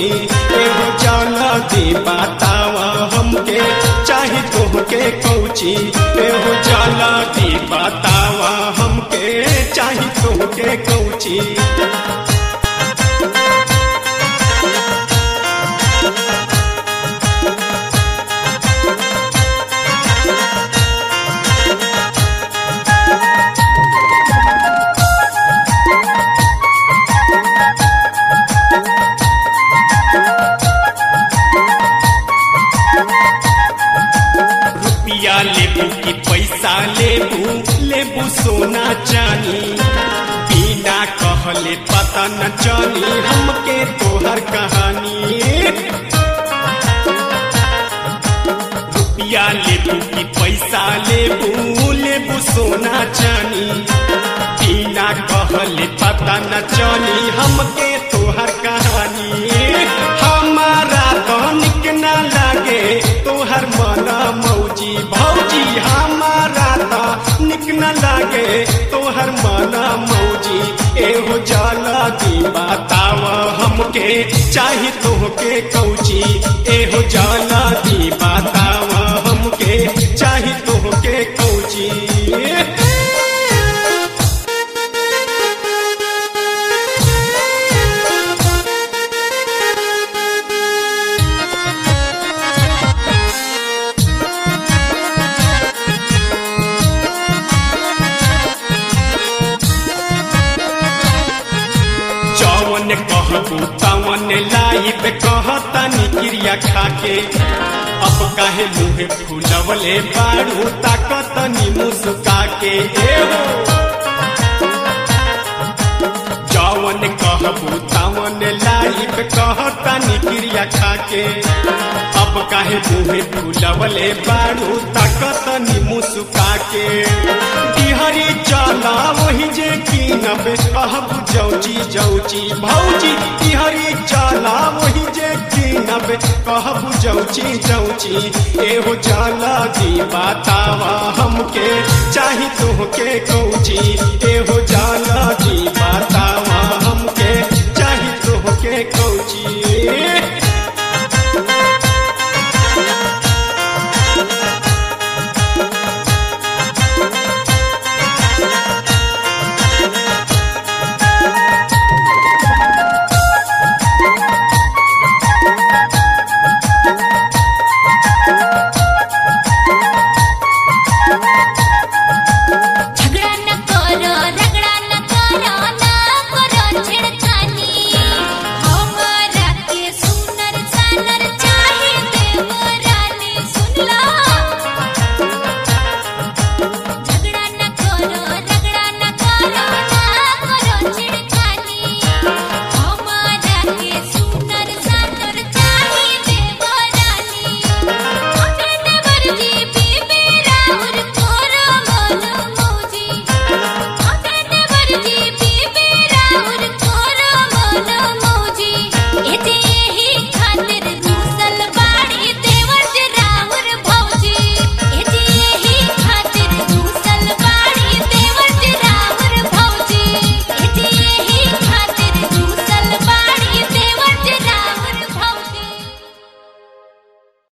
कौची एहो जल्दी बतावा हमके चाही तोहके कौची एहो जल्दी बतावा हमके चाही तोहके कौची रुपिया लेबू की पैसा लेबू लेबू सोना चानी बिना कहले पता न चली हमके तोहर कहानी रुपिया लेबू की पैसा लेबू लेबू सोना चानी बिना कहले पता न चली हमके तोहर कहानी हमारा तो निक न लागे तोहर मन मौजी भौजी हमारा तो निक न लागे तोहर मन मौजी एहो जल्दी बताव हमके चाही तोहके कौची एहो जल्दी बताव हमके चाही तोहके कौची जौन कहबू तवन लाइब कहतनी क्रिया खाके अब काहे मुहे फूलवले बारू ताकतनी मुस्का के एहो जौन कहबू तवन लाइब कहतनी क्रिया खाके अब काहे मुहे फूलवले बारू ताकतनी मुस्का के बिहारी चला वही जे कीनब कहबू जौची जौची भौजी बिहारी चला वही जे कीनब कहबू जौची जौची एहो जाला दी बतावा हमके चाही तोहके कौची एहो जाला दी बात